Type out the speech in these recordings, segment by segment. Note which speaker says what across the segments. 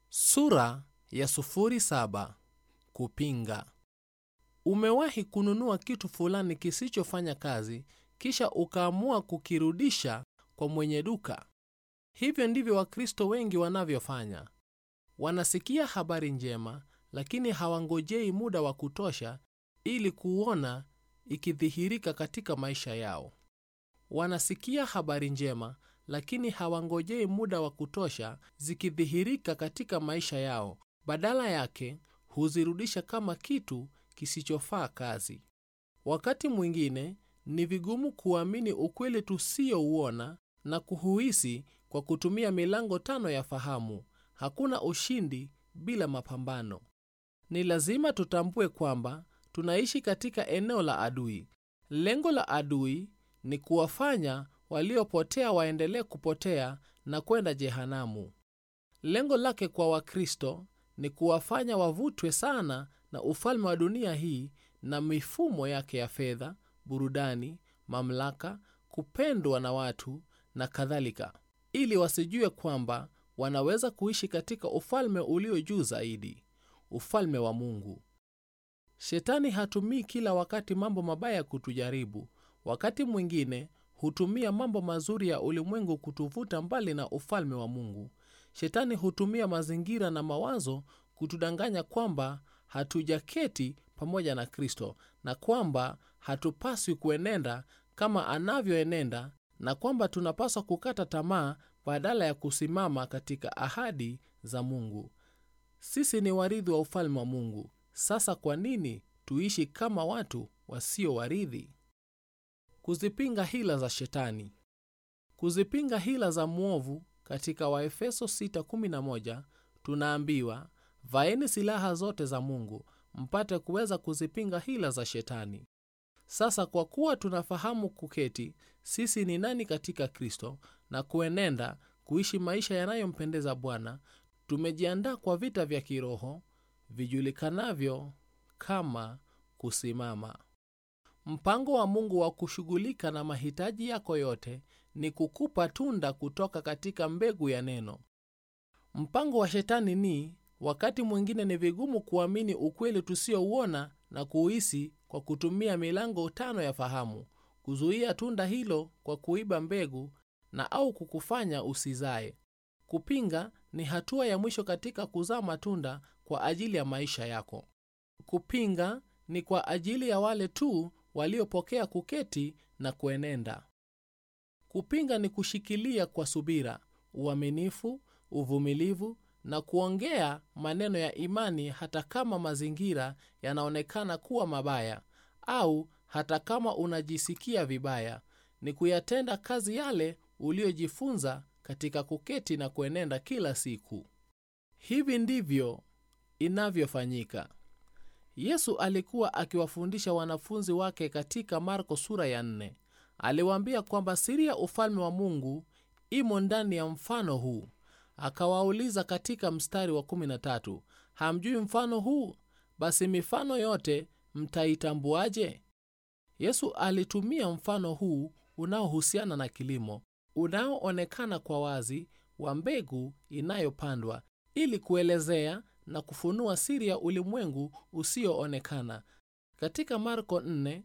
Speaker 1: Sura ya sufuri saba. Kupinga. Umewahi kununua kitu fulani kisichofanya kazi kisha ukaamua kukirudisha kwa mwenye duka? Hivyo ndivyo Wakristo wengi wanavyofanya. Wanasikia habari njema, lakini hawangojei muda wa kutosha ili kuona ikidhihirika katika maisha yao. Wanasikia habari njema, lakini hawangojei muda wa kutosha zikidhihirika katika maisha yao. Badala yake huzirudisha kama kitu kisichofaa kazi. Wakati mwingine ni vigumu kuamini ukweli tusiyouona na kuhuisi kwa kutumia milango tano ya fahamu. Hakuna ushindi bila mapambano. Ni lazima tutambue kwamba tunaishi katika eneo la adui. Lengo la adui ni kuwafanya waliopotea waendelee kupotea na kwenda jehanamu. Lengo lake kwa Wakristo ni kuwafanya wavutwe sana na ufalme wa dunia hii na mifumo yake ya fedha, burudani, mamlaka, kupendwa na watu na kadhalika, ili wasijue kwamba wanaweza kuishi katika ufalme ulio juu zaidi, ufalme wa Mungu. Shetani hatumii kila wakati mambo mabaya kutujaribu. Wakati mwingine hutumia mambo mazuri ya ulimwengu kutuvuta mbali na ufalme wa Mungu. Shetani hutumia mazingira na mawazo kutudanganya kwamba hatujaketi pamoja na Kristo na kwamba hatupaswi kuenenda kama anavyoenenda na kwamba tunapaswa kukata tamaa badala ya kusimama katika ahadi za Mungu. Sisi ni warithi wa ufalme wa Mungu. Sasa kwa nini tuishi kama watu wasio warithi? Kuzipinga hila za Shetani. Kuzipinga hila za mwovu. Katika Waefeso 6:11 tunaambiwa, vaeni silaha zote za Mungu mpate kuweza kuzipinga hila za Shetani. Sasa kwa kuwa tunafahamu kuketi sisi ni nani katika Kristo na kuenenda kuishi maisha yanayompendeza Bwana, tumejiandaa kwa vita vya kiroho vijulikanavyo kama kusimama. Mpango wa Mungu wa kushughulika na mahitaji yako yote ni kukupa tunda kutoka katika mbegu ya neno. Mpango wa Shetani ni wakati mwingine ni vigumu kuamini ukweli tusiouona na kuhisi kwa kutumia milango tano ya fahamu, kuzuia tunda hilo kwa kuiba mbegu na au kukufanya usizae. Kupinga ni hatua ya mwisho katika kuzaa matunda kwa ajili ya maisha yako. Kupinga ni kwa ajili ya wale tu waliopokea kuketi na kuenenda. Kupinga ni kushikilia kwa subira, uaminifu, uvumilivu na kuongea maneno ya imani hata kama mazingira yanaonekana kuwa mabaya au hata kama unajisikia vibaya. Ni kuyatenda kazi yale uliyojifunza katika kuketi na kuenenda kila siku. Hivi ndivyo inavyofanyika. Yesu alikuwa akiwafundisha wanafunzi wake katika Marko sura ya nne. Aliwaambia kwamba siri ya ufalme wa Mungu imo ndani ya mfano huu. Akawauliza katika mstari wa 13, hamjui mfano huu? Basi mifano yote mtaitambuaje? Yesu alitumia mfano huu unaohusiana na kilimo, unaoonekana kwa wazi, wa mbegu inayopandwa ili kuelezea na kufunua siri ya ulimwengu usioonekana. Katika Marko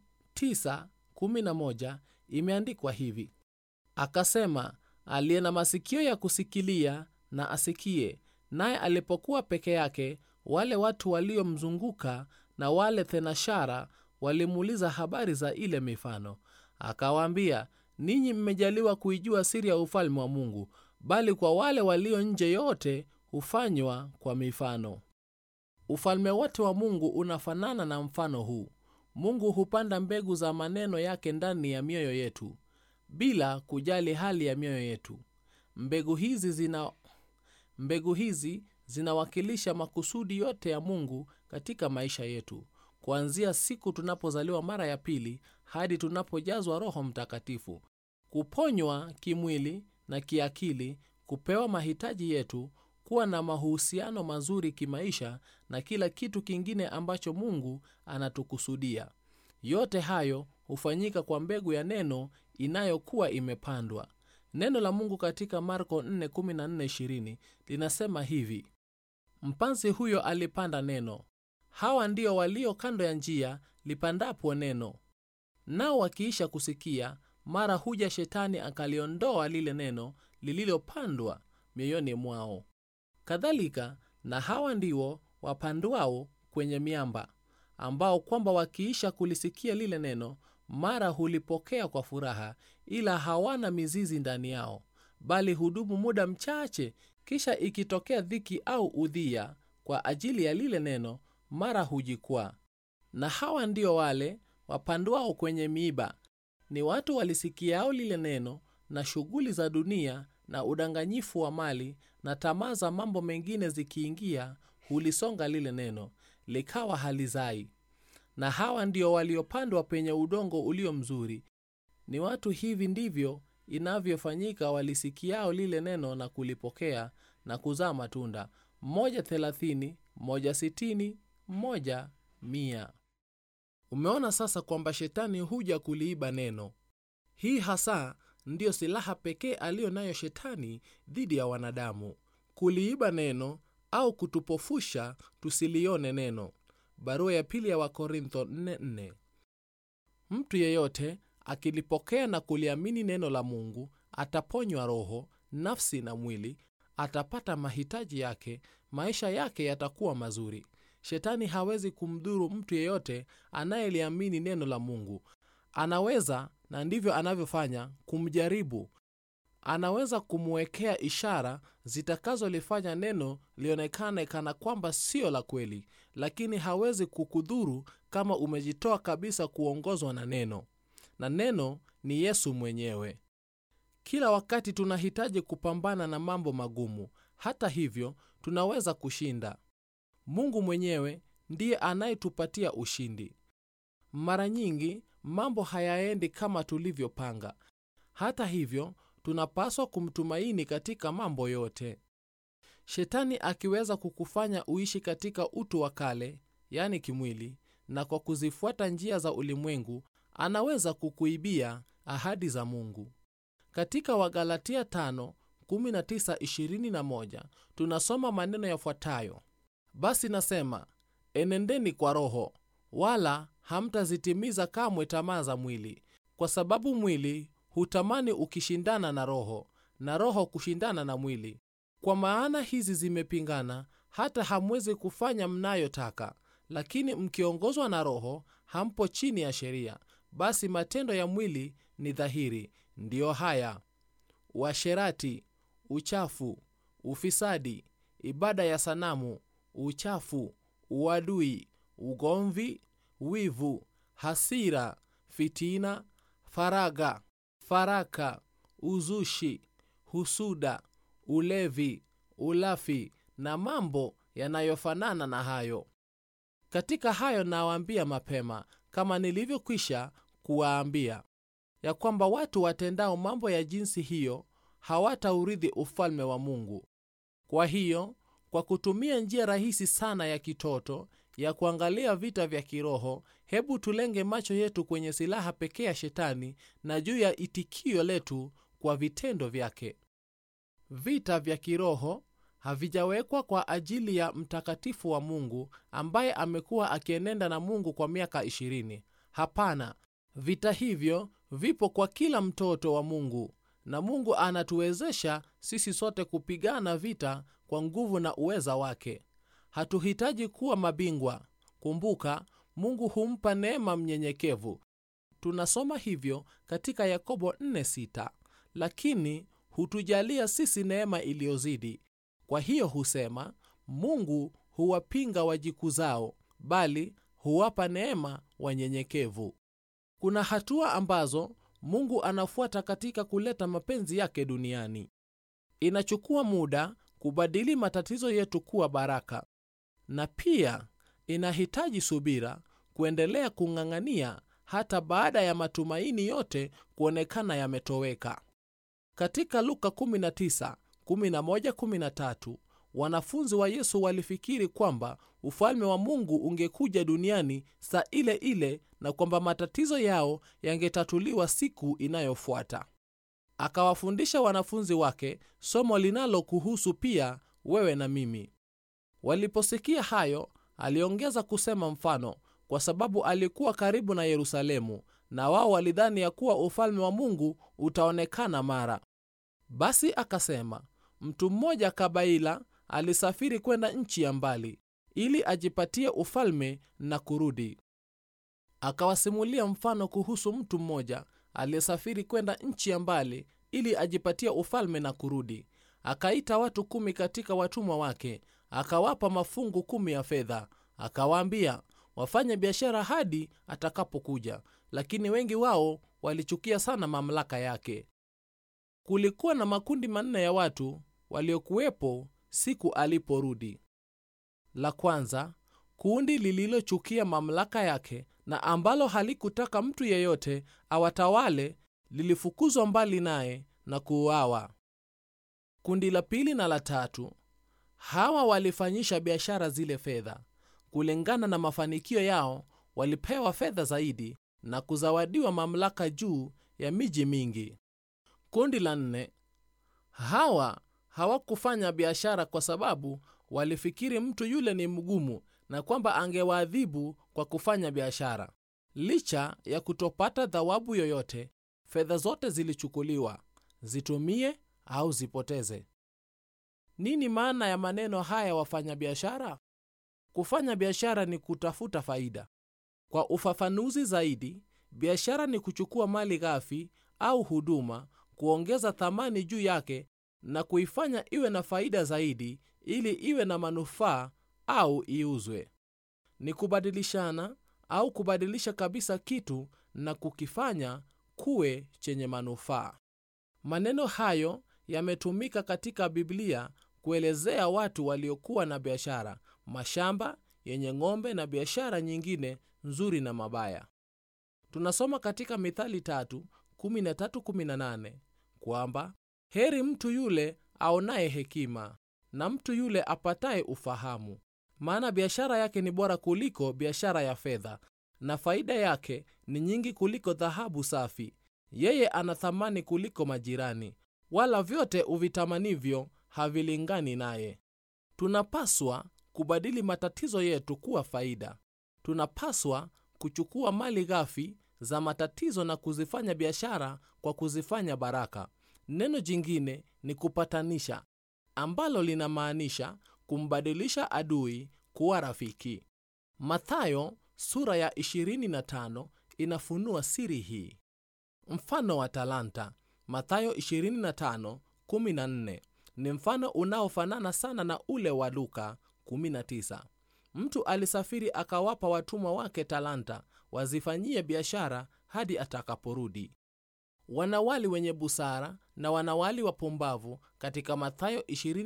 Speaker 1: 4:9-11 imeandikwa hivi: akasema, aliye na masikio ya kusikilia na asikie. Naye alipokuwa peke yake, wale watu waliomzunguka na wale thenashara walimuuliza habari za ile mifano. Akawaambia, ninyi mmejaliwa kuijua siri ya ufalme wa Mungu, bali kwa wale walio nje yote hufanywa kwa mifano. Ufalme wote wa Mungu unafanana na mfano huu. Mungu hupanda mbegu za maneno yake ndani ya mioyo yetu bila kujali hali ya mioyo yetu. Mbegu hizi zina mbegu hizi zinawakilisha makusudi yote ya Mungu katika maisha yetu, kuanzia siku tunapozaliwa mara ya pili hadi tunapojazwa Roho Mtakatifu, kuponywa kimwili na kiakili, kupewa mahitaji yetu, kuwa na mahusiano mazuri kimaisha na kila kitu kingine ambacho Mungu anatukusudia. Yote hayo hufanyika kwa mbegu ya neno inayokuwa imepandwa. Neno la Mungu katika Marko 4:14-20 linasema hivi: mpanzi huyo alipanda neno hawa ndio walio kando ya njia lipandapo neno nao wakiisha kusikia mara huja shetani akaliondoa lile neno lililopandwa mioyoni mwao kadhalika na hawa ndio wapandwao kwenye miamba ambao kwamba wakiisha kulisikia lile neno mara hulipokea kwa furaha ila hawana mizizi ndani yao bali hudumu muda mchache kisha ikitokea dhiki au udhia kwa ajili ya lile neno mara hujikwaa na hawa ndio wale wapandwao kwenye miiba ni watu walisikiao lile neno na shughuli za dunia na udanganyifu wa mali na tamaa za mambo mengine zikiingia hulisonga lile neno likawa halizai na hawa ndio waliopandwa penye udongo ulio mzuri ni watu hivi ndivyo inavyofanyika walisikiao lile neno na kulipokea na kuzaa matunda mmoja thelathini mmoja sitini mmoja mia umeona sasa kwamba shetani huja kuliiba neno hii hasa ndiyo silaha pekee aliyo nayo shetani dhidi ya wanadamu kuliiba neno au kutupofusha tusilione neno barua ya pili ya wakorintho 44 mtu yeyote akilipokea na kuliamini neno la mungu ataponywa roho nafsi na mwili atapata mahitaji yake maisha yake yatakuwa mazuri shetani hawezi kumdhuru mtu yeyote anayeliamini neno la mungu anaweza na ndivyo anavyofanya kumjaribu anaweza kumwekea ishara zitakazolifanya neno lionekane kana kwamba sio la kweli lakini hawezi kukudhuru kama umejitoa kabisa kuongozwa na neno na neno ni yesu mwenyewe kila wakati tunahitaji kupambana na mambo magumu hata hivyo tunaweza kushinda mungu mwenyewe ndiye anayetupatia ushindi mara nyingi mambo hayaendi kama tulivyopanga hata hivyo tunapaswa kumtumaini katika mambo yote shetani akiweza kukufanya uishi katika utu wa kale yani kimwili na kwa kuzifuata njia za ulimwengu anaweza kukuibia ahadi za mungu katika wagalatia 5 1921 tunasoma maneno yafuatayo basi nasema enendeni kwa roho wala hamtazitimiza kamwe tamaa za mwili kwa sababu mwili hutamani ukishindana na roho na roho kushindana na mwili kwa maana hizi zimepingana hata hamwezi kufanya mnayotaka lakini mkiongozwa na roho hampo chini ya sheria basi matendo ya mwili ni dhahiri ndiyo haya uasherati uchafu ufisadi ibada ya sanamu uchafu uadui ugomvi wivu hasira fitina faraga faraka uzushi husuda ulevi ulafi na mambo yanayofanana na hayo katika hayo nawaambia mapema kama nilivyokwisha kuwaambia ya kwamba watu watendao mambo ya jinsi hiyo hawataurithi ufalme wa mungu kwa hiyo kwa kutumia njia rahisi sana ya kitoto ya kuangalia vita vya kiroho hebu tulenge macho yetu kwenye silaha pekee ya shetani na juu ya itikio letu kwa vitendo vyake vita vya kiroho havijawekwa kwa ajili ya mtakatifu wa mungu ambaye amekuwa akienenda na mungu kwa miaka 20 hapana vita hivyo vipo kwa kila mtoto wa mungu na mungu anatuwezesha sisi sote kupigana vita kwa nguvu na uweza wake hatuhitaji kuwa mabingwa kumbuka mungu humpa neema mnyenyekevu tunasoma hivyo katika yakobo 4:6 lakini hutujalia sisi neema iliyozidi kwa hiyo husema mungu huwapinga wajikuzao bali huwapa neema wanyenyekevu kuna hatua ambazo mungu anafuata katika kuleta mapenzi yake duniani inachukua muda kubadili matatizo yetu kuwa baraka na pia inahitaji subira kuendelea kung'ang'ania hata baada ya matumaini yote kuonekana yametoweka katika luka 19, 11, 13, wanafunzi wa yesu walifikiri kwamba ufalme wa mungu ungekuja duniani saa ile ile na kwamba matatizo yao yangetatuliwa siku inayofuata akawafundisha wanafunzi wake somo linalokuhusu pia wewe na mimi waliposikia hayo aliongeza kusema mfano kwa sababu alikuwa karibu na yerusalemu na wao walidhani ya kuwa ufalme wa mungu utaonekana mara basi akasema mtu mmoja kabaila alisafiri kwenda nchi ya mbali ili ajipatie ufalme na kurudi akawasimulia mfano kuhusu mtu mmoja aliyesafiri kwenda nchi ya mbali ili ajipatie ufalme na kurudi akaita watu kumi katika watumwa wake akawapa mafungu kumi ya fedha akawaambia wafanye biashara hadi atakapokuja lakini wengi wao walichukia sana mamlaka yake kulikuwa na makundi manne ya watu waliokuwepo siku aliporudi la kwanza kundi lililochukia mamlaka yake na ambalo halikutaka mtu yeyote awatawale lilifukuzwa mbali naye na kuuawa kundi la pili na la tatu hawa walifanyisha biashara zile fedha kulingana na mafanikio yao walipewa fedha zaidi na kuzawadiwa mamlaka juu ya miji mingi kundi la nne hawa hawakufanya biashara kwa sababu walifikiri mtu yule ni mgumu na kwamba angewaadhibu kwa kufanya biashara licha ya kutopata thawabu yoyote fedha zote zilichukuliwa zitumie au zipoteze nini maana ya maneno haya wafanya biashara kufanya biashara ni kutafuta faida kwa ufafanuzi zaidi biashara ni kuchukua mali ghafi au huduma kuongeza thamani juu yake na kuifanya iwe na faida zaidi ili iwe na manufaa au iuzwe ni kubadilishana au kubadilisha kabisa kitu na kukifanya kuwe chenye manufaa maneno hayo yametumika katika biblia kuelezea watu waliokuwa na biashara mashamba yenye ng'ombe na biashara nyingine nzuri na mabaya tunasoma katika mithali tatu 1318 kwamba heri mtu yule aonaye hekima na mtu yule apataye ufahamu maana biashara yake ni bora kuliko biashara ya fedha na faida yake ni nyingi kuliko dhahabu safi yeye ana thamani kuliko majirani wala vyote uvitamanivyo havilingani naye tunapaswa kubadili matatizo yetu kuwa faida tunapaswa kuchukua mali ghafi za matatizo na kuzifanya biashara kwa kuzifanya baraka neno jingine ni kupatanisha ambalo linamaanisha kumbadilisha adui kuwa rafiki mathayo sura ya 25 inafunua siri hii mfano wa talanta mathayo 25:14 ni mfano unaofanana sana na ule wa luka 19 mtu alisafiri akawapa watumwa wake talanta wazifanyie biashara hadi atakaporudi wanawali wenye busara na wanawali wapumbavu katika mathayo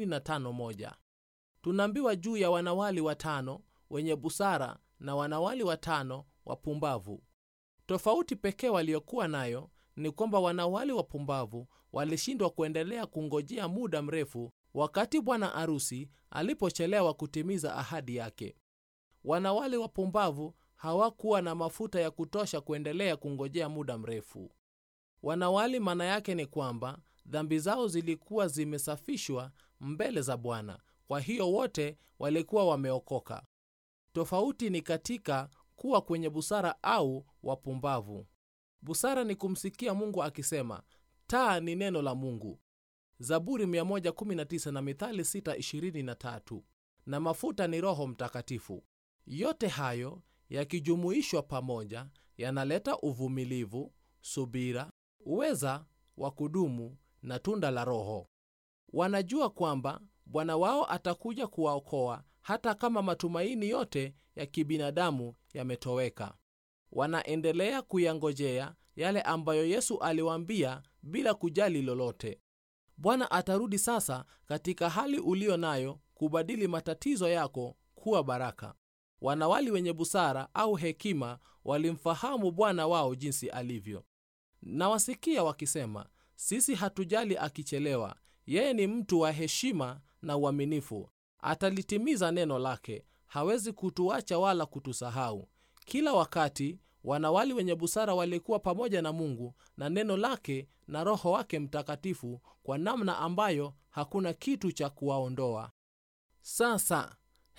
Speaker 1: 25:1 tunaambiwa juu ya wanawali watano wenye busara na wanawali watano wapumbavu tofauti pekee waliokuwa nayo ni kwamba wanawali wapumbavu walishindwa kuendelea kungojea muda mrefu wakati bwana arusi alipochelewa kutimiza ahadi yake wanawali wapumbavu hawakuwa na mafuta ya kutosha kuendelea kungojea muda mrefu wanawali maana yake ni kwamba dhambi zao zilikuwa zimesafishwa mbele za bwana kwa hiyo wote walikuwa wameokoka tofauti ni katika kuwa kwenye busara au wapumbavu busara ni kumsikia mungu akisema taa ni neno la mungu zaburi 119 na mithali 623 na mafuta ni roho mtakatifu yote hayo yakijumuishwa pamoja yanaleta uvumilivu subira uweza wa kudumu na tunda la roho wanajua kwamba bwana wao atakuja kuwaokoa hata kama matumaini yote ya kibinadamu yametoweka wanaendelea kuyangojea yale ambayo yesu aliwaambia bila kujali lolote bwana atarudi sasa katika hali ulio nayo kubadili matatizo yako kuwa baraka wanawali wenye busara au hekima walimfahamu bwana wao jinsi alivyo nawasikia wakisema sisi hatujali akichelewa yeye ni mtu wa heshima na uaminifu atalitimiza neno lake hawezi kutuacha wala kutusahau kila wakati wanawali wenye busara walikuwa pamoja na mungu na neno lake na roho wake mtakatifu kwa namna ambayo hakuna kitu cha kuwaondoa sasa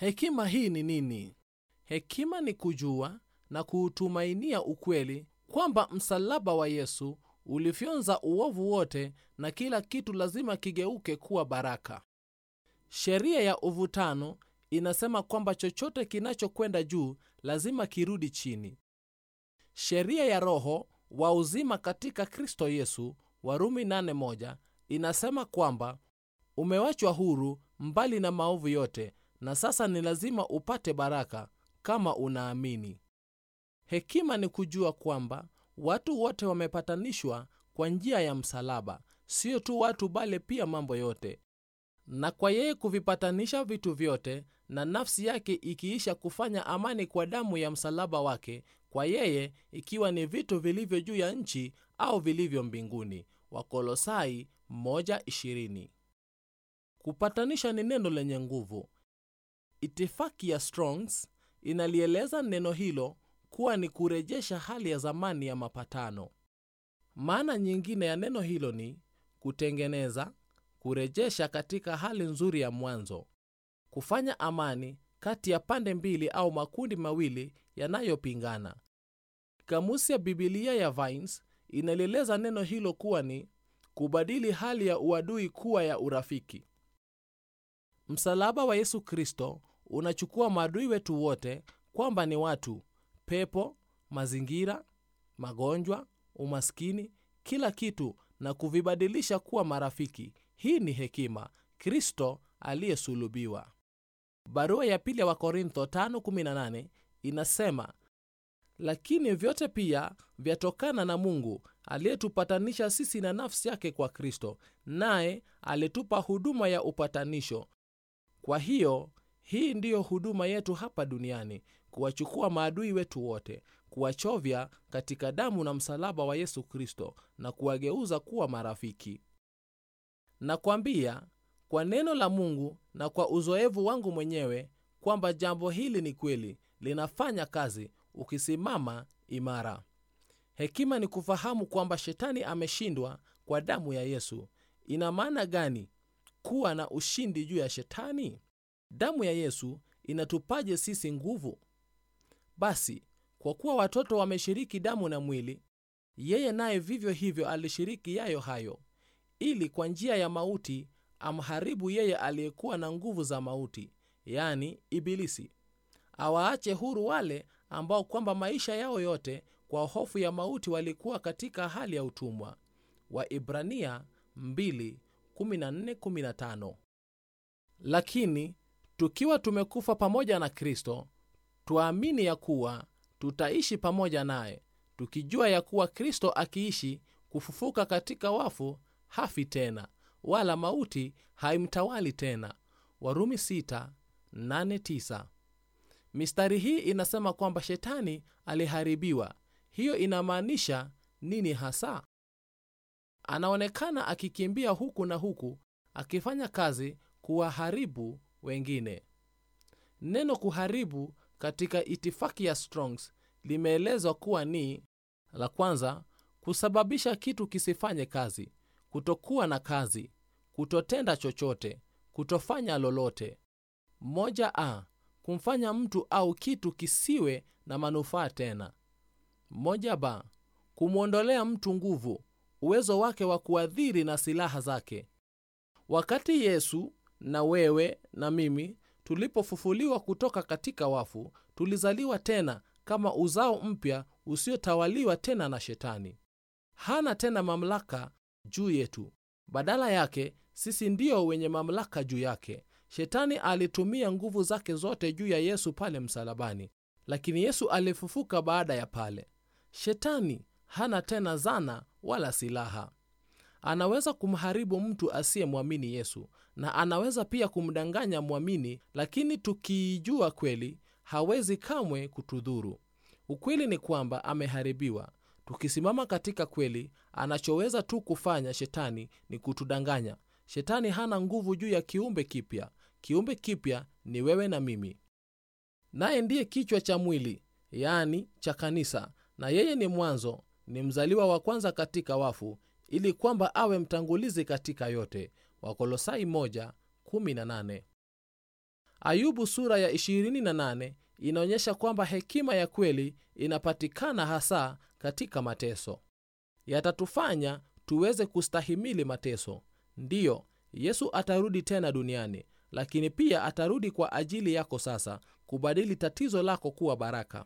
Speaker 1: hekima hii ni nini hekima ni kujua na kuutumainia ukweli kwamba msalaba wa yesu ulifyonza uovu wote na kila kitu lazima kigeuke kuwa baraka sheria ya uvutano inasema kwamba chochote kinachokwenda juu lazima kirudi chini sheria ya roho wa uzima katika kristo yesu warumi 81 inasema kwamba umewachwa huru mbali na maovu yote na sasa ni lazima upate baraka kama unaamini hekima ni kujua kwamba watu wote wamepatanishwa kwa njia ya msalaba sio tu watu bali pia mambo yote na kwa yeye kuvipatanisha vitu vyote na nafsi yake ikiisha kufanya amani kwa damu ya msalaba wake kwa yeye ikiwa ni vitu vilivyo juu ya nchi au vilivyo mbinguni wakolosai 1:20 kupatanisha ni neno lenye nguvu itifaki ya strongs inalieleza neno hilo kuwa ni kurejesha hali ya zamani ya mapatano maana nyingine ya neno hilo ni kutengeneza kurejesha katika hali nzuri ya mwanzo kufanya amani kati ya pande mbili au makundi mawili yanayopingana kamusi ya bibilia ya vines inalieleza neno hilo kuwa ni kubadili hali ya uadui kuwa ya urafiki msalaba wa yesu kristo unachukua maadui wetu wote kwamba ni watu pepo mazingira magonjwa umaskini kila kitu na kuvibadilisha kuwa marafiki hii ni hekima kristo aliyesulubiwa barua ya pili ya wakorintho 5:18 inasema lakini vyote pia vyatokana na mungu aliyetupatanisha sisi na nafsi yake kwa kristo naye alitupa huduma ya upatanisho kwa hiyo hii ndiyo huduma yetu hapa duniani kuwachukua maadui wetu wote kuwachovya katika damu na msalaba wa yesu kristo na kuwageuza kuwa marafiki nakwambia kwa neno la mungu na kwa uzoevu wangu mwenyewe kwamba jambo hili ni kweli linafanya kazi ukisimama imara hekima ni kufahamu kwamba shetani ameshindwa kwa damu ya yesu ina maana gani kuwa na ushindi juu ya shetani damu ya yesu inatupaje sisi nguvu basi kwa kuwa watoto wameshiriki damu na mwili yeye naye vivyo hivyo alishiriki yayo hayo ili kwa njia ya mauti amharibu yeye aliyekuwa na nguvu za mauti yani ibilisi awaache huru wale ambao kwamba maisha yao yote kwa hofu ya mauti walikuwa katika hali ya utumwa waibrania 2:14-15 lakini tukiwa tumekufa pamoja na kristo twaamini ya kuwa tutaishi pamoja naye tukijua ya kuwa kristo akiishi kufufuka katika wafu hafi tena wala mauti haimtawali tena warumi 6:8-9 mistari hii inasema kwamba shetani aliharibiwa hiyo inamaanisha nini hasa anaonekana akikimbia huku na huku akifanya kazi kuwaharibu wengine neno kuharibu katika itifaki ya strongs limeelezwa kuwa ni la kwanza kusababisha kitu kisifanye kazi kutokuwa na kazi kutotenda chochote kutofanya lolote moja a kumfanya mtu au kitu kisiwe na manufaa tena moja ba kumwondolea mtu nguvu uwezo wake wa kuadhiri na silaha zake wakati yesu na wewe na mimi tulipofufuliwa kutoka katika wafu tulizaliwa tena kama uzao mpya usiotawaliwa tena na shetani hana tena mamlaka juu yetu badala yake sisi ndio wenye mamlaka juu yake shetani alitumia nguvu zake zote juu ya yesu pale msalabani lakini yesu alifufuka baada ya pale shetani hana tena zana wala silaha anaweza kumharibu mtu asiyemwamini yesu na anaweza pia kumdanganya mwamini lakini tukiijua kweli hawezi kamwe kutudhuru ukweli ni kwamba ameharibiwa tukisimama katika kweli anachoweza tu kufanya shetani ni kutudanganya shetani hana nguvu juu ya kiumbe kipya kiumbe kipya ni wewe na mimi naye ndiye kichwa cha mwili yaani cha kanisa na yeye ni mwanzo ni mzaliwa wa kwanza katika wafu ili kwamba awe mtangulizi katika yote wakolosai 1:18 ayubu sura ya 28 inaonyesha kwamba hekima ya kweli inapatikana hasa katika mateso yatatufanya tuweze kustahimili mateso ndiyo yesu atarudi tena duniani lakini pia atarudi kwa ajili yako sasa kubadili tatizo lako kuwa baraka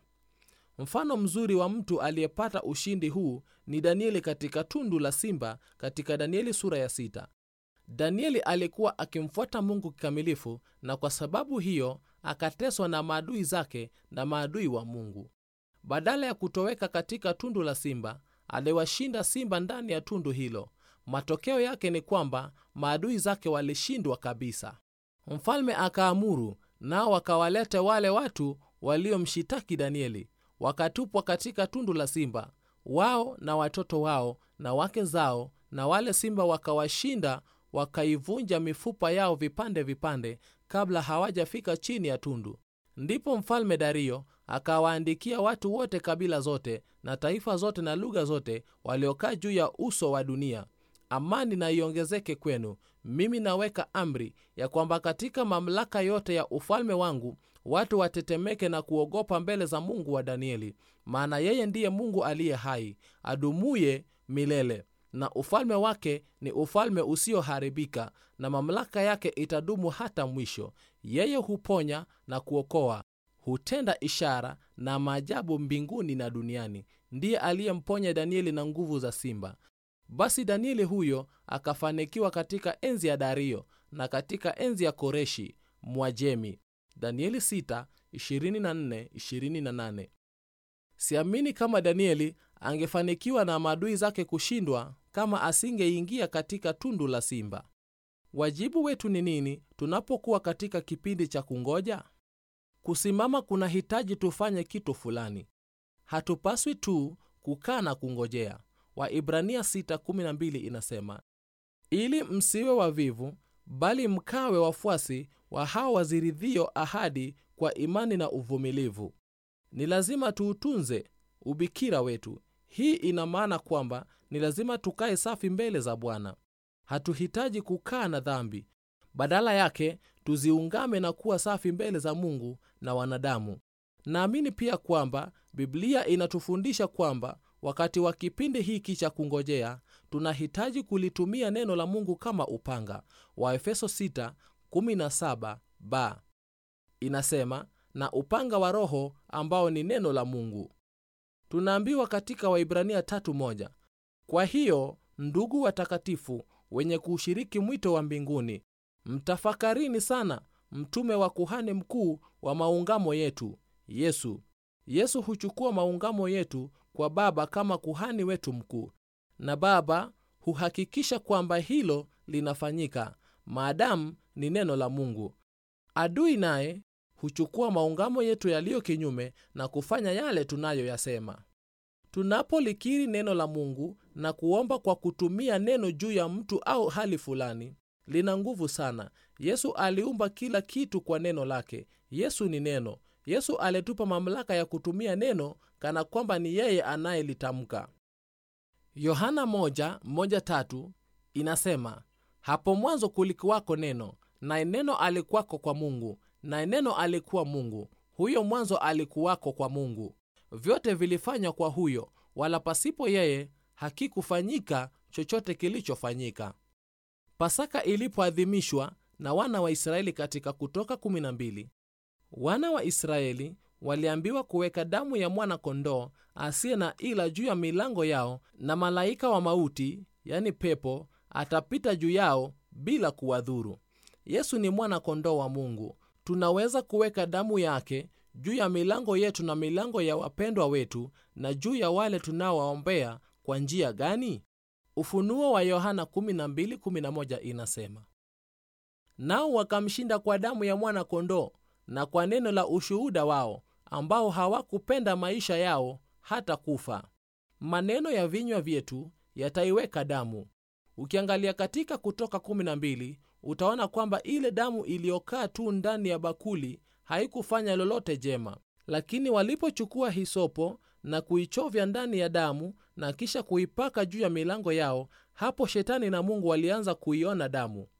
Speaker 1: mfano mzuri wa mtu aliyepata ushindi huu ni danieli katika tundu la simba katika danieli sura ya sita danieli alikuwa akimfuata mungu kikamilifu na kwa sababu hiyo akateswa na maadui zake na maadui wa mungu badala ya kutoweka katika tundu la simba aliwashinda simba ndani ya tundu hilo matokeo yake ni kwamba maadui zake walishindwa kabisa mfalme akaamuru nao wakawalete wale watu waliomshitaki danieli wakatupwa katika tundu la simba wao na watoto wao na wake zao na wale simba wakawashinda wakaivunja mifupa yao vipande vipande kabla hawajafika chini ya tundu ndipo mfalme dario akawaandikia watu wote kabila zote na taifa zote na lugha zote waliokaa juu ya uso wa dunia amani na iongezeke kwenu mimi naweka amri ya kwamba katika mamlaka yote ya ufalme wangu watu watetemeke na kuogopa mbele za mungu wa danieli maana yeye ndiye mungu aliye hai adumuye milele na ufalme wake ni ufalme usioharibika na mamlaka yake itadumu hata mwisho yeye huponya na kuokoa hutenda ishara na maajabu mbinguni na duniani ndiye aliyemponya danieli na nguvu za simba basi danieli huyo akafanikiwa katika enzi ya dario na katika enzi ya koreshi mwajemi danieli 6, 24, 28. siamini kama danieli angefanikiwa na maadui zake kushindwa kama asingeingia katika tundu la simba wajibu wetu ni nini tunapokuwa katika kipindi cha kungoja kusimama kuna hitaji tufanye kitu fulani hatupaswi tu kukaa na kungojea waibrania 6:12 inasema ili msiwe wavivu bali mkawe wafuasi wa hao waziridhio ahadi kwa imani na uvumilivu ni lazima tuutunze ubikira wetu hii ina maana kwamba ni lazima tukae safi mbele za bwana hatuhitaji kukaa na dhambi badala yake tuziungame na kuwa safi mbele za mungu na wanadamu naamini pia kwamba biblia inatufundisha kwamba wakati wa kipindi hiki cha kungojea tunahitaji kulitumia neno la mungu kama upanga waefeso 6:17 ba inasema na upanga wa roho ambao ni neno la mungu tunaambiwa katika waibrania 3:1 kwa hiyo ndugu watakatifu wenye kuushiriki mwito wa mbinguni mtafakarini sana mtume wa kuhani mkuu wa maungamo yetu yesu yesu huchukua maungamo yetu kwa baba kama kuhani wetu mkuu na baba huhakikisha kwamba hilo linafanyika maadamu ni neno la mungu adui naye huchukua maungamo yetu yaliyo kinyume na kufanya yale tunayoyasema tunapolikiri neno la mungu na kuomba kwa kutumia neno juu ya mtu au hali fulani lina nguvu sana yesu aliumba kila kitu kwa neno lake yesu ni neno yesu alitupa mamlaka ya kutumia neno kana kwamba ni yeye anayelitamka yohana 1:1-3 inasema hapo mwanzo kulikuwako neno naye neno alikuwako kwa mungu naye neno alikuwa mungu huyo mwanzo alikuwako kwa mungu vyote vilifanywa kwa huyo wala pasipo yeye hakikufanyika chochote kilichofanyika pasaka ilipoadhimishwa na wana wa israeli katika kutoka 12 wana wa israeli waliambiwa kuweka damu ya mwana kondoo asiye na ila juu ya milango yao na malaika wa mauti yani pepo atapita juu yao bila kuwadhuru yesu ni mwana kondoo wa mungu tunaweza kuweka damu yake juu ya milango yetu na milango ya wapendwa wetu na juu ya wale tunaowaombea kwa njia gani ufunuo wa yohana 12:11 inasema nao wakamshinda kwa damu ya mwana kondoo na kwa neno la ushuhuda wao ambao hawakupenda maisha yao hata kufa maneno ya vinywa vyetu yataiweka damu ukiangalia katika kutoka 12 utaona kwamba ile damu iliyokaa tu ndani ya bakuli haikufanya lolote jema lakini walipochukua hisopo na kuichovya ndani ya damu na kisha kuipaka juu ya milango yao hapo shetani na mungu walianza kuiona damu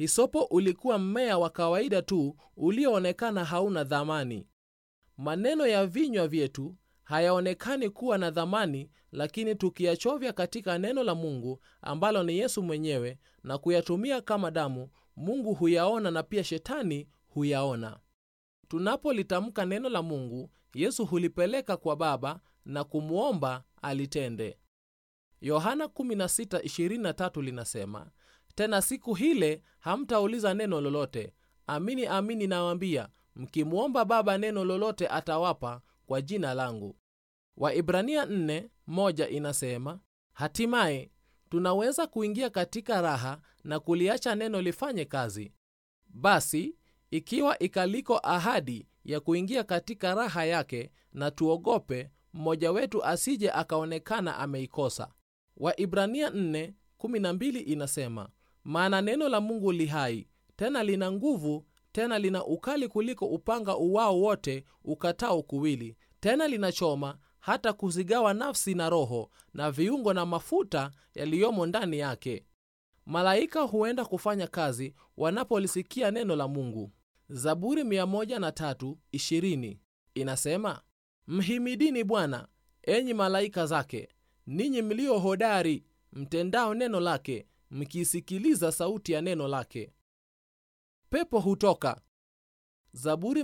Speaker 1: hisopo ulikuwa mmea wa kawaida tu ulioonekana hauna dhamani maneno ya vinywa vyetu hayaonekani kuwa na dhamani lakini tukiyachovya katika neno la mungu ambalo ni yesu mwenyewe na kuyatumia kama damu mungu huyaona na pia shetani huyaona tunapolitamka neno la mungu yesu hulipeleka kwa baba na kumwomba alitende yohana 16:23 linasema tena siku hile hamtauliza neno lolote amini amini nawambia mkimwomba baba neno lolote atawapa kwa jina langu waibrania 4:1 inasema hatimaye tunaweza kuingia katika raha na kuliacha neno lifanye kazi basi ikiwa ikaliko ahadi ya kuingia katika raha yake na tuogope mmoja wetu asije akaonekana ameikosa waibrania 4:12 inasema maana neno la mungu li hai tena lina nguvu tena lina ukali kuliko upanga uwao wote ukatao kuwili tena linachoma hata kuzigawa nafsi na roho na viungo na mafuta yaliyomo ndani yake malaika huenda kufanya kazi wanapolisikia neno la mungu zaburi 103:20 inasema mhimidini bwana enyi malaika zake ninyi mlio hodari mtendao neno lake mkiisikiliza sauti ya neno lake pepo hutoka zaburi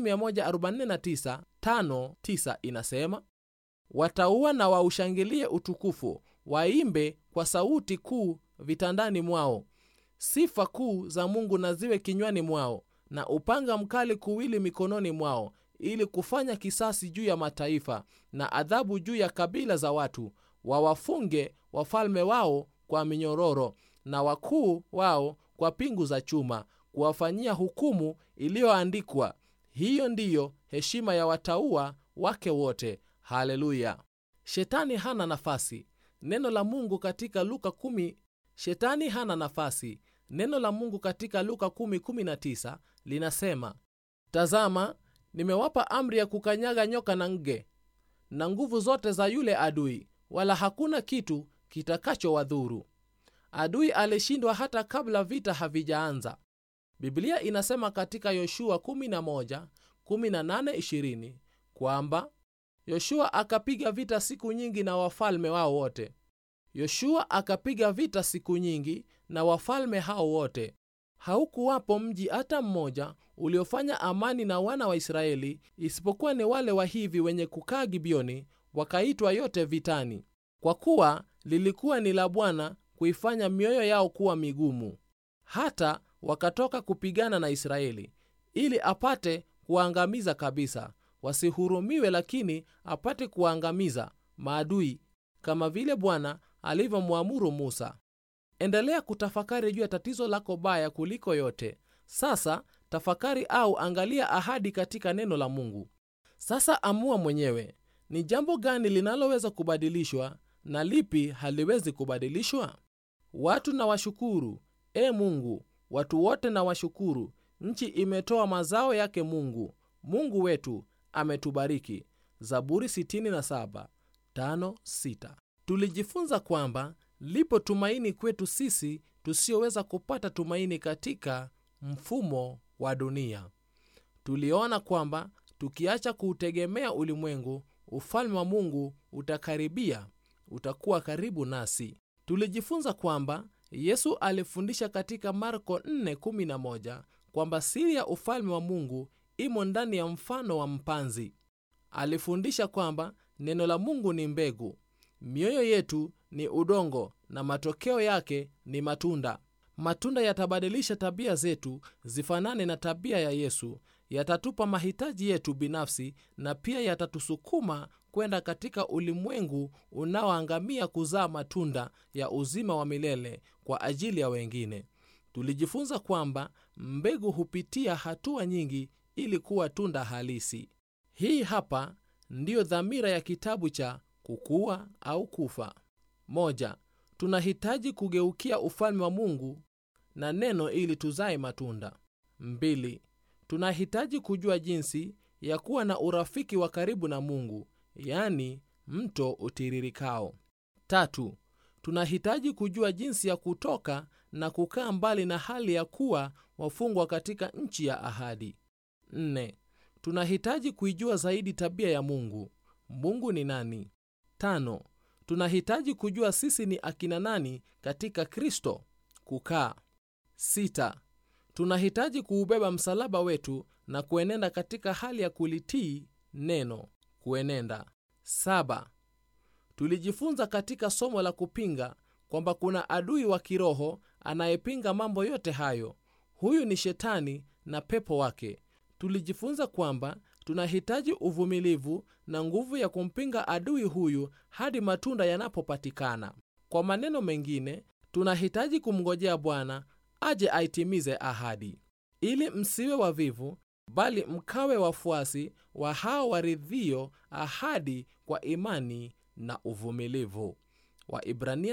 Speaker 1: 149:5-9 inasema wataua na waushangilie utukufu waimbe kwa sauti kuu vitandani mwao sifa kuu za mungu na ziwe kinywani mwao na upanga mkali kuwili mikononi mwao ili kufanya kisasi juu ya mataifa na adhabu juu ya kabila za watu wawafunge wafalme wao kwa minyororo na wakuu wao kwa pingu za chuma kuwafanyia hukumu iliyoandikwa hiyo ndiyo heshima ya wataua wake wote haleluya shetani hana nafasi neno la mungu katika luka 10 shetani hana nafasi neno la mungu katika luka 10:19 linasema tazama nimewapa amri ya kukanyaga nyoka na nge na nguvu zote za yule adui wala hakuna kitu kitakachowadhuru adui alishindwa hata kabla vita havijaanza biblia inasema katika yoshua 11:18-20 kwamba yoshua akapiga vita siku nyingi na wafalme wao wote yoshua akapiga vita siku nyingi na wafalme hao wote haukuwapo mji hata mmoja uliofanya amani na wana wa israeli isipokuwa ni wale wa hivi wenye kukaa gibioni wakaitwa yote vitani kwa kuwa lilikuwa ni la bwana kuifanya mioyo yao kuwa migumu hata wakatoka kupigana na israeli ili apate kuwaangamiza kabisa wasihurumiwe lakini apate kuwaangamiza maadui kama vile bwana alivyomwamuru musa endelea kutafakari juu ya tatizo lako baya kuliko yote sasa tafakari au angalia ahadi katika neno la mungu sasa amua mwenyewe ni jambo gani linaloweza kubadilishwa na lipi haliwezi kubadilishwa watu na washukuru e mungu watu wote na washukuru nchi imetoa mazao yake mungu mungu wetu ametubariki zaburi 67 5, 6. tulijifunza kwamba lipo tumaini kwetu sisi tusiyoweza kupata tumaini katika mfumo wa dunia tuliona kwamba tukiacha kuutegemea ulimwengu ufalme wa mungu utakaribia utakuwa karibu nasi tulijifunza kwamba yesu alifundisha katika marko 4:11 kwamba siri ya ufalme wa mungu imo ndani ya mfano wa mpanzi alifundisha kwamba neno la mungu ni mbegu mioyo yetu ni udongo na matokeo yake ni matunda matunda yatabadilisha tabia zetu zifanane na tabia ya yesu yatatupa mahitaji yetu binafsi na pia yatatusukuma kwenda katika ulimwengu unaoangamia kuzaa matunda ya uzima wa milele kwa ajili ya wengine tulijifunza kwamba mbegu hupitia hatua nyingi ili kuwa tunda halisi hii hapa ndiyo dhamira ya kitabu cha kukua au kufa moja tunahitaji kugeukia ufalme wa mungu na neno ili tuzae matunda mbili tunahitaji kujua jinsi ya kuwa na urafiki wa karibu na mungu yani mto utiririkao tatu tunahitaji kujua jinsi ya kutoka na kukaa mbali na hali ya kuwa wafungwa katika nchi ya ahadi. 4. Tunahitaji kuijua zaidi tabia ya Mungu. Mungu ni nani? 5. Tunahitaji kujua sisi ni akina nani katika Kristo. Kukaa. 6. Tunahitaji kuubeba msalaba wetu na kuenenda katika hali ya kulitii neno. Kuenenda. 7. Tulijifunza katika somo la kupinga kwamba kuna adui wa kiroho anayepinga mambo yote hayo. Huyu ni Shetani na pepo wake. Tulijifunza kwamba tunahitaji uvumilivu na nguvu ya kumpinga adui huyu hadi matunda yanapopatikana. Kwa maneno mengine, tunahitaji kumngojea Bwana aje aitimize ahadi, ili msiwe wavivu, bali mkawe wafuasi wa hao waridhio ahadi kwa imani na uvumilivu. Waibrania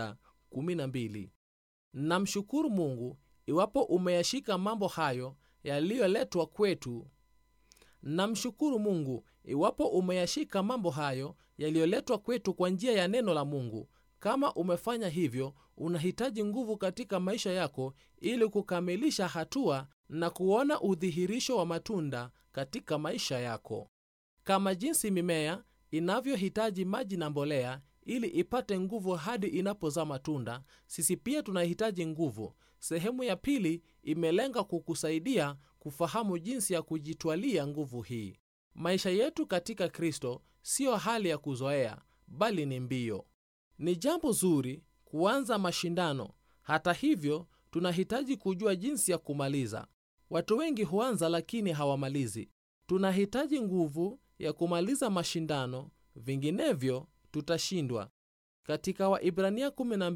Speaker 1: 6:12. Namshukuru Mungu iwapo umeyashika mambo hayo yaliyoletwa kwetu. Namshukuru Mungu iwapo umeyashika mambo hayo yaliyoletwa kwetu kwa njia ya neno la Mungu. Kama umefanya hivyo, unahitaji nguvu katika maisha yako ili kukamilisha hatua na kuona udhihirisho wa matunda katika maisha yako. Kama jinsi mimea inavyohitaji maji na mbolea ili ipate nguvu hadi inapozaa matunda, sisi pia tunahitaji nguvu. Sehemu ya pili imelenga kukusaidia kufahamu jinsi ya kujitwalia nguvu hii. Maisha yetu katika Kristo siyo hali ya kuzoea, bali ni mbio. Ni jambo zuri kuanza mashindano. Hata hivyo, tunahitaji kujua jinsi ya kumaliza. Watu wengi huanza lakini hawamalizi. Tunahitaji nguvu ya kumaliza mashindano, vinginevyo tutashindwa. Katika Waibrania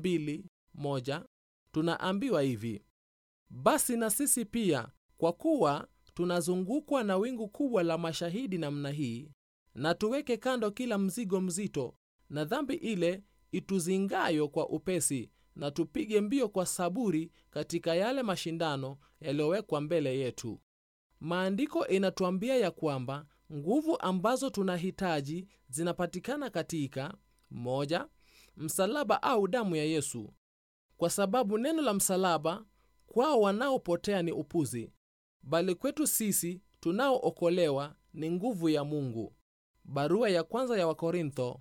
Speaker 1: 12:1 tunaambiwa hivi: basi na sisi pia, kwa kuwa tunazungukwa na wingu kubwa la mashahidi namna hii, na tuweke kando kila mzigo mzito na dhambi ile ituzingayo kwa upesi, na tupige mbio kwa saburi katika yale mashindano yaliyowekwa mbele yetu. Maandiko inatuambia ya kwamba nguvu ambazo tunahitaji zinapatikana katika moja, msalaba au damu ya Yesu, kwa sababu neno la msalaba kwao wanaopotea ni upuzi, bali kwetu sisi tunaookolewa ni nguvu ya Mungu. Barua ya kwanza ya Wakorintho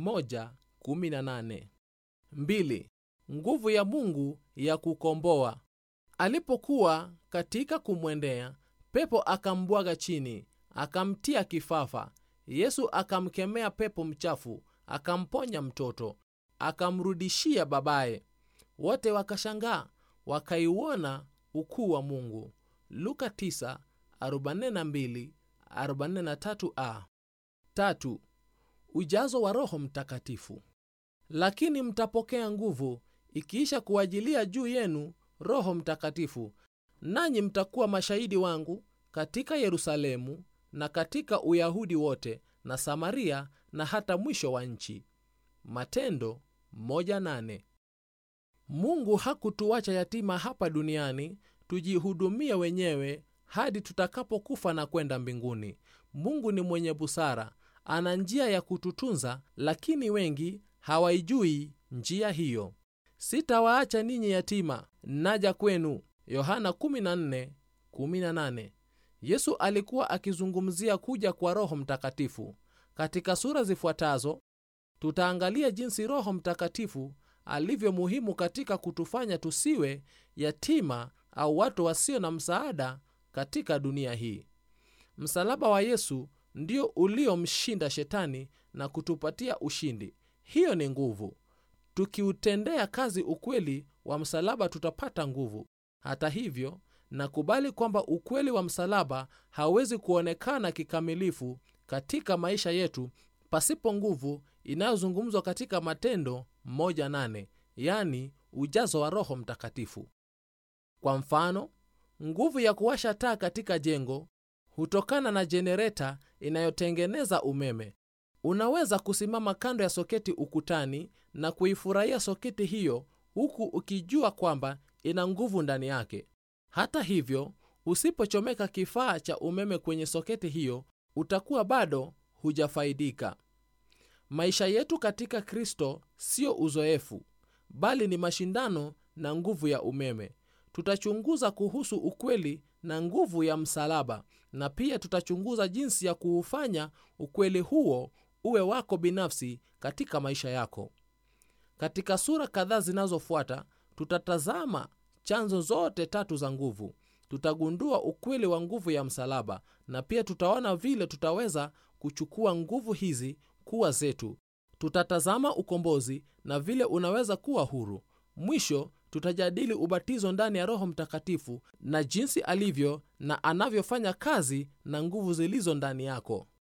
Speaker 1: 1:18. Mbili, nguvu ya Mungu ya kukomboa. Alipokuwa katika kumwendea, pepo akambwaga chini, akamtia kifafa. Yesu akamkemea pepo mchafu, akamponya mtoto, akamrudishia babaye. Wote wakashangaa, wakaiona ukuu wa Mungu. Luka 9:42, 43a. Tatu, ujazo wa Roho Mtakatifu. Lakini mtapokea nguvu ikiisha kuwajilia juu yenu Roho Mtakatifu, nanyi mtakuwa mashahidi wangu katika Yerusalemu na katika Uyahudi wote na Samaria na hata mwisho wa nchi. Matendo 1:8. Mungu hakutuacha yatima hapa duniani tujihudumie wenyewe hadi tutakapokufa na kwenda mbinguni. Mungu ni mwenye busara, ana njia ya kututunza, lakini wengi hawaijui njia hiyo. Sitawaacha ninyi yatima, naja kwenu. Yohana 14:18. Yesu alikuwa akizungumzia kuja kwa Roho Mtakatifu. Katika sura zifuatazo tutaangalia jinsi Roho Mtakatifu alivyo muhimu katika kutufanya tusiwe yatima au watu wasio na msaada katika dunia hii. Msalaba wa Yesu ndio uliomshinda Shetani na kutupatia ushindi. Hiyo ni nguvu. Tukiutendea kazi ukweli wa msalaba, tutapata nguvu. Hata hivyo, nakubali kwamba ukweli wa msalaba hauwezi kuonekana kikamilifu katika maisha yetu pasipo nguvu inayozungumzwa katika Matendo 1:8, yaani ujazo wa Roho Mtakatifu. Kwa mfano, nguvu ya kuwasha taa katika jengo hutokana na jenereta inayotengeneza umeme. Unaweza kusimama kando ya soketi ukutani na kuifurahia soketi hiyo huku ukijua kwamba ina nguvu ndani yake. Hata hivyo, usipochomeka kifaa cha umeme kwenye soketi hiyo, utakuwa bado hujafaidika. Maisha yetu katika Kristo sio uzoefu, bali ni mashindano na nguvu ya umeme tutachunguza kuhusu ukweli na nguvu ya msalaba na pia tutachunguza jinsi ya kuufanya ukweli huo uwe wako binafsi katika maisha yako katika sura kadhaa zinazofuata tutatazama chanzo zote tatu za nguvu tutagundua ukweli wa nguvu ya msalaba na pia tutaona vile tutaweza kuchukua nguvu hizi kuwa zetu tutatazama ukombozi na vile unaweza kuwa huru mwisho tutajadili ubatizo ndani ya roho mtakatifu na jinsi alivyo na anavyofanya kazi na nguvu zilizo ndani yako